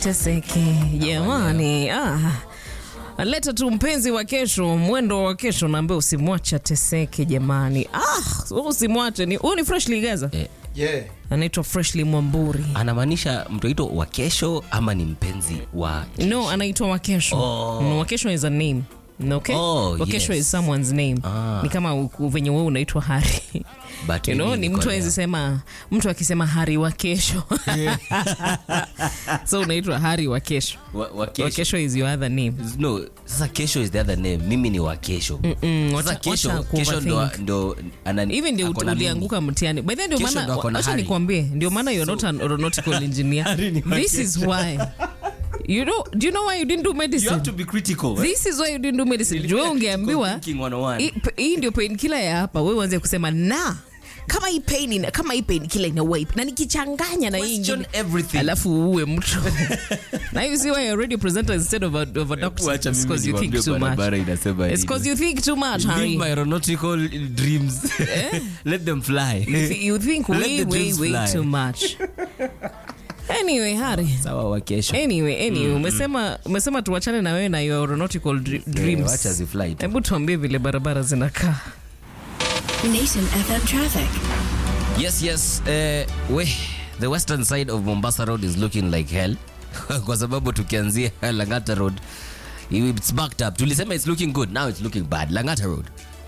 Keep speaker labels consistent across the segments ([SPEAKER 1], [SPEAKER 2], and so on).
[SPEAKER 1] Teseke jamani, ah. Leta tu mpenzi wa kesho, mwendo wa kesho, naambia usimwache ateseke jamani. Ah, usimwache ni huyu ni Freshly Gaza.
[SPEAKER 2] Eh,
[SPEAKER 3] Yeah.
[SPEAKER 1] Anaitwa Freshly Mwamburi.
[SPEAKER 2] anamaanisha mtoito wa kesho ama ni mpenzi wa
[SPEAKER 1] No, anaitwa Wakesho.
[SPEAKER 2] Oh.
[SPEAKER 1] No, Wakesho is a name. Okay?
[SPEAKER 2] Oh,
[SPEAKER 1] Wakesho
[SPEAKER 2] yes.
[SPEAKER 1] is someone's name.
[SPEAKER 2] Ah.
[SPEAKER 1] Ni kama u- venye wewe unaitwa Hari.
[SPEAKER 2] But
[SPEAKER 1] You know,
[SPEAKER 2] mimi
[SPEAKER 1] ni
[SPEAKER 2] niko
[SPEAKER 1] mtu
[SPEAKER 2] na-
[SPEAKER 1] awezi sema mtu akisema Hari wa kesho. so unaitwa Hari wa kesho.
[SPEAKER 2] wa, wa
[SPEAKER 1] Wa
[SPEAKER 2] kesho.
[SPEAKER 1] kesho is your other name.
[SPEAKER 2] No, sasa kesho is the other name. Mimi ni wa kesho.
[SPEAKER 1] Mm,
[SPEAKER 2] Sasa
[SPEAKER 1] wacha-
[SPEAKER 2] kesho,
[SPEAKER 1] wacha
[SPEAKER 2] kesho ndo,
[SPEAKER 1] kuoverthink.
[SPEAKER 2] ndo anani,
[SPEAKER 1] hivi ndio
[SPEAKER 2] ako na mimi.
[SPEAKER 1] ulianguka mtihani by the way, ndio
[SPEAKER 2] Kesho ndo
[SPEAKER 1] maana
[SPEAKER 2] ako na
[SPEAKER 1] acha
[SPEAKER 2] hari.
[SPEAKER 1] nikwambie ndio maana you're not an aeronautical engineer
[SPEAKER 2] Hari ni wa
[SPEAKER 1] this is why you know do you know why you didn't do
[SPEAKER 2] You
[SPEAKER 1] medicine
[SPEAKER 2] have to be critical. eh?
[SPEAKER 1] this is why you didn't do medicine
[SPEAKER 2] Nilifanya
[SPEAKER 1] jua ungeambiwa
[SPEAKER 2] critical thinking 101.
[SPEAKER 1] hii hii ndio pain killer ya hapa wewe uanze kusema na kama hii pain ina, kama hii pain killer ina wipe na nikichanganya na hii
[SPEAKER 2] Question
[SPEAKER 1] ingine
[SPEAKER 2] everything.
[SPEAKER 1] alafu uue mtu now you see why you're already a presenter instead of a, of a doctor
[SPEAKER 2] Wacha
[SPEAKER 1] it's
[SPEAKER 2] mimi
[SPEAKER 1] because you think
[SPEAKER 2] niwaambie
[SPEAKER 1] too much
[SPEAKER 2] barabara inasema
[SPEAKER 1] it's
[SPEAKER 2] nini.
[SPEAKER 1] because you think too much
[SPEAKER 2] Live
[SPEAKER 1] Harry
[SPEAKER 2] my aeronautical dreams. Let them fly.
[SPEAKER 1] you, th- you think
[SPEAKER 2] Let
[SPEAKER 1] way
[SPEAKER 2] the
[SPEAKER 1] way
[SPEAKER 2] dreams
[SPEAKER 1] way
[SPEAKER 2] fly.
[SPEAKER 1] too much anyway Harry
[SPEAKER 2] Sawa wa kesho.
[SPEAKER 1] anyway anyway umesema umesema tuachane na wewe na your aeronautical dr-
[SPEAKER 2] Eh,
[SPEAKER 1] dreams
[SPEAKER 2] wacha zifly tu.
[SPEAKER 1] hebu tuambie vile barabara zinakaa
[SPEAKER 4] Nation FM traffic.
[SPEAKER 2] Yes, yes. Uh, we, the western side of Mombasa Road is looking like hell. Kwa sababu tukianzia Langata Road, it's backed up. Tulisema it's looking good, now it's looking bad. Langata Road.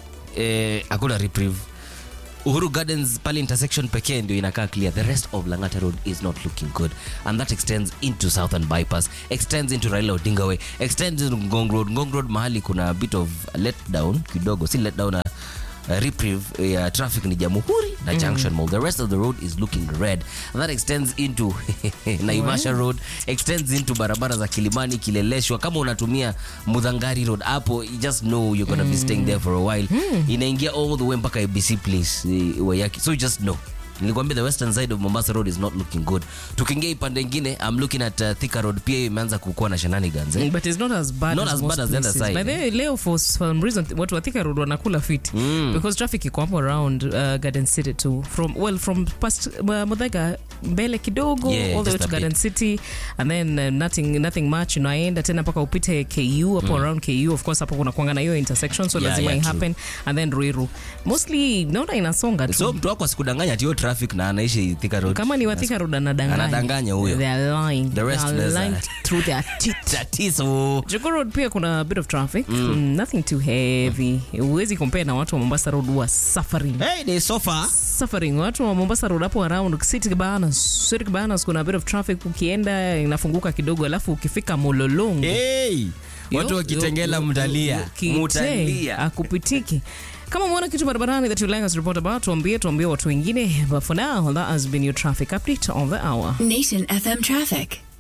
[SPEAKER 2] Eh, hakuna reprieve. Uhuru Gardens pale intersection pekee ndio inakaa clear. The rest of Langata Road is not looking good. And that extends into Southern Bypass, extends into Raila Odinga Way, extends into Ngong Road. Ngong Road mahali kuna a bit of letdown kidogo, si letdown, uh, uh, reprieve ya traffic ni Jamhuri na Junction Mall. The rest of the road is looking red. And that extends into Naivasha Road, extends into barabara za Kilimani, Kileleshwa. Kama unatumia Mudhangari Road hapo, you just know you're gonna be staying there for a while. Inaingia all the way mpaka ABC Place eh, Wayaki. So you just know. Nilikwambia the western side of Mombasa Road is not looking good. Tukiingia ipande ingine, I'm looking at uh, Thika Road pia imeanza kukuwa na shenanigans. Eh?
[SPEAKER 1] but it's not as bad
[SPEAKER 2] Not
[SPEAKER 1] as,
[SPEAKER 2] as
[SPEAKER 1] most
[SPEAKER 2] bad as the other
[SPEAKER 1] places.
[SPEAKER 2] side,
[SPEAKER 1] By the way, leo for some reason watu wa Thika Road wanakula fit because traffic iko hapo around uh, Garden City too from well from past uh, Muthaiga mbele kidogo
[SPEAKER 2] Yeah,
[SPEAKER 1] all the way
[SPEAKER 2] just
[SPEAKER 1] to
[SPEAKER 2] a
[SPEAKER 1] Garden
[SPEAKER 2] bit.
[SPEAKER 1] City and then uh, nothing nothing much unaenda tena mpaka upite KU hapo around KU of course hapo kuna kuanga na hiyo intersection so
[SPEAKER 2] Yeah,
[SPEAKER 1] lazima
[SPEAKER 2] yeah,
[SPEAKER 1] i happen and then Ruiru mostly naona inasonga tu
[SPEAKER 2] So mtu wako asikudanganya ati hiyo traffic na anaishi Thika Road.
[SPEAKER 1] kama ni wathika road anadanganya
[SPEAKER 2] Anadanganya huyo.
[SPEAKER 1] they are lying
[SPEAKER 2] The rest
[SPEAKER 1] they are
[SPEAKER 2] there's
[SPEAKER 1] lying
[SPEAKER 2] a-
[SPEAKER 1] through their teeth
[SPEAKER 2] Tatizo.
[SPEAKER 1] Jogoo Road pia kuna a bit of traffic mm. nothing too heavy huwezi compare na watu wa Mombasa Road who are suffering
[SPEAKER 2] Hey, they suffer.
[SPEAKER 1] suffering watu wa Mombasa Road hapo around City Cabanas City Cabanas kuna a bit of traffic ukienda inafunguka kidogo alafu ukifika Mololongo
[SPEAKER 2] Hey. Watu
[SPEAKER 1] Yo,
[SPEAKER 2] wakitengela
[SPEAKER 1] yo, yo,
[SPEAKER 2] mtalia.
[SPEAKER 1] yo, kite,
[SPEAKER 2] Mutalia.
[SPEAKER 1] akupitiki kama umeona kitu barabarani that you like us to report about tuambie tuambie watu wengine but for now that has been your traffic update of the hour
[SPEAKER 4] Nation FM traffic.